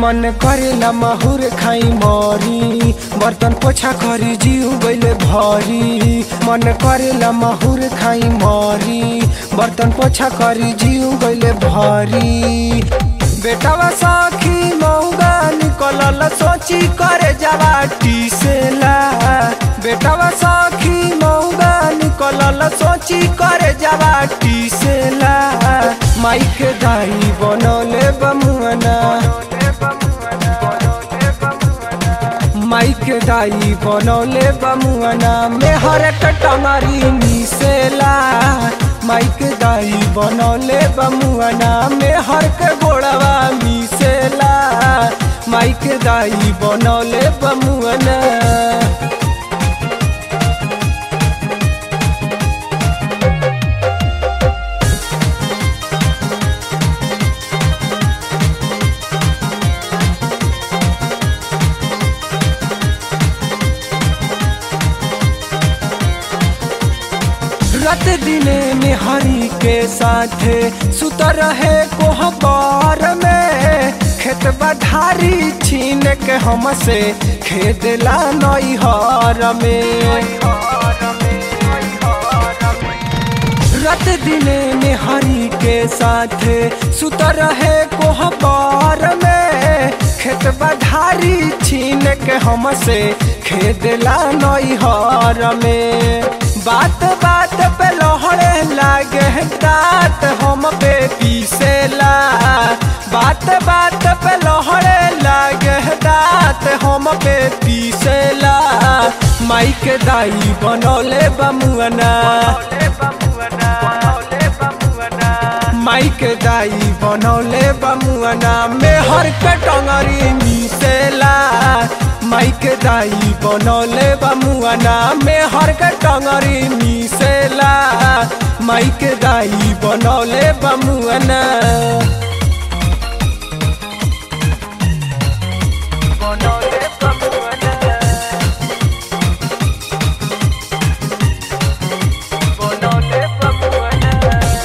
मन करेला माहुर खाई मरी बर्तन पोछा करी जीव गइले भरी मन करेला माहुर खाई मरी बर्तन पोछा करी जीव गइले भरी बेटावा साखी मौगा निकलल सोची करे जावा टीसेला बेटावा साखी मौगा निकलल सोची करे जावा टीसेला माइक दाई बनौले बमुअना माइक दाई बनौले बमुअना मेहर टंगरी मिसेला माइक दाई बनौले बमुअना मेहर के गोड़वा मिसेला माइक दाई बनौले बमुअना रात दिने में हरी के साथे सुत रहे कोहबर में खेत बधारी छीन के हमसे खेदला नैहर में रात दिने में हरी के साथे सुत रहे कोहबर में खेत बधारी छीन के हमसे खेदला नैहर में बात बात पे लहड़े लागे दांत हम पे पीसेला बात बात पे लहड़े लागे दांत हम पे पीसेला माइक दाई बनौले बमुअना माइक दाई बनौले बमुअना मेहर के टंगरी मिसेला माइक दाई बनौले बमुअना मेहर के टंगरी मिसेला माइक दाई बनौले बमुअना बनौले बमुअना बनौले बमुअना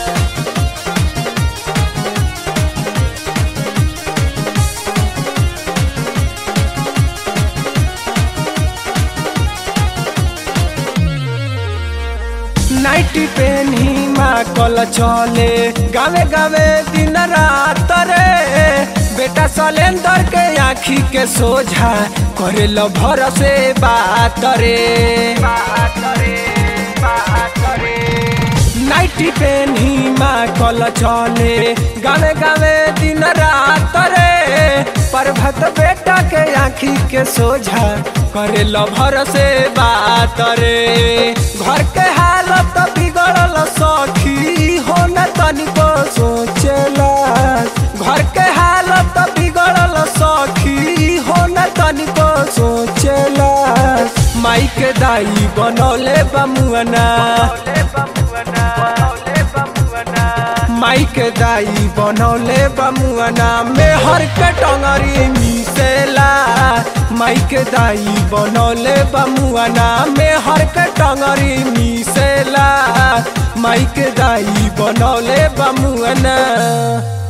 नाइटी पेन ही माँ कल चले गावे गावे दिन रात रे बेटा सलेंदर के आँखी के सोझा करे लो भर से बात रे नाइटी पेन ही माँ कल चले गावे गावे दिन रात रे पर्वत बेटा के आँखी के सोझा करे लो भर से बात रे घर के हालत बिगड़ल सखी हो न तनिको सोचला घर के हालत बिगड़ल सखी हो न तनिको सोचला माइक दाई बनौले बमुअना माइक दाई बनौले बमुअना मेहर के टंगरी मिसेला माइक दाई बनौले बमुअना मेहर के टंगरी मिसेला माइक दाई बनौले बमुअना